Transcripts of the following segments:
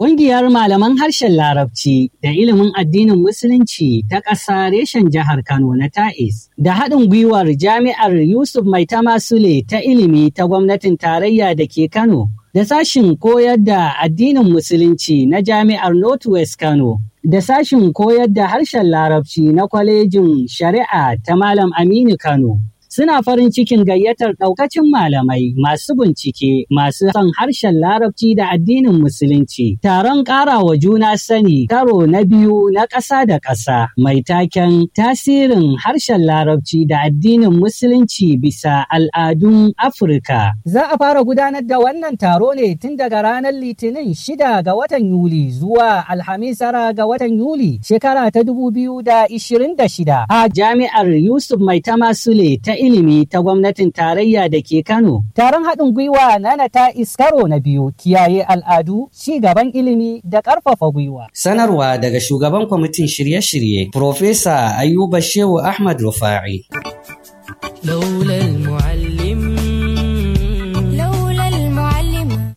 Ƙungiyar malaman harshen Larabci da ilimin addinin Musulunci ta ƙasa reshen jihar Kano na Ta'is da haɗin gwiwar Jami'ar Yusuf Maitama Sule ta ilimi ta gwamnatin tarayya da ke Kano da sashin koyar da addinin Musulunci na Jami'ar Northwest Kano da sashin koyar da harshen Larabci na kwalejin Shari'a ta Malam Aminu Kano. Suna farin cikin gayyatar ɗaukacin malamai masu bincike masu son harshen larabci da addinin musulunci. Taron ƙarawa juna sani karo na biyu na ƙasa da ƙasa mai taken tasirin harshen larabci da addinin musulunci bisa al'adun Afirka. Za a fara gudanar da wannan taro ne tun daga ranar Litinin shida ga watan Yuli zuwa Alhamis tara ga watan Yuli shekara ta dubu biyu da ishirin da shida a jami'ar Yusuf Maitama Sule ta ilimi ta gwamnatin tarayya da ke Kano. Taron haɗin gwiwa na ta iskaro na biyu kiyaye al'adu, ci gaban ilimi da ƙarfafa gwiwa. Sanarwa daga shugaban kwamitin shirye-shirye, Profesa Ayuba Shehu Ahmad Rufa'i. لولا المعلم لولا المعلم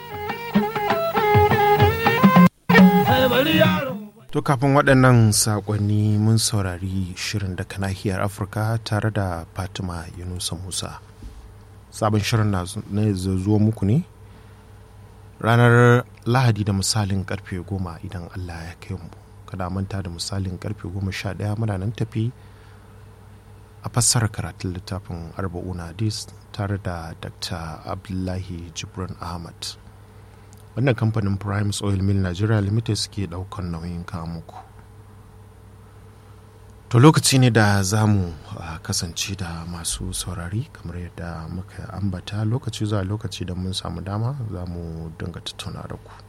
To kafin waɗannan saƙonni mun saurari shirin daga nahiyar Afirka tare da Fatima Yunusa Musa. Sabon shirin na zuwa muku ne ranar Lahadi da misalin karfe goma idan Allah ya kai mu. Kada manta da misalin karfe goma sha ɗaya muna nan tafi a fassara karatun littafin arba'una hadis tare da Dr. Abdullahi Jibrin Ahmad. wannan kamfanin primes oil mill nigeria limited suke daukan nauyin muku to lokaci ne da za mu kasance da masu saurari kamar yadda muka ambata lokaci zuwa lokaci da mun samu dama za mu dinga tattauna da ku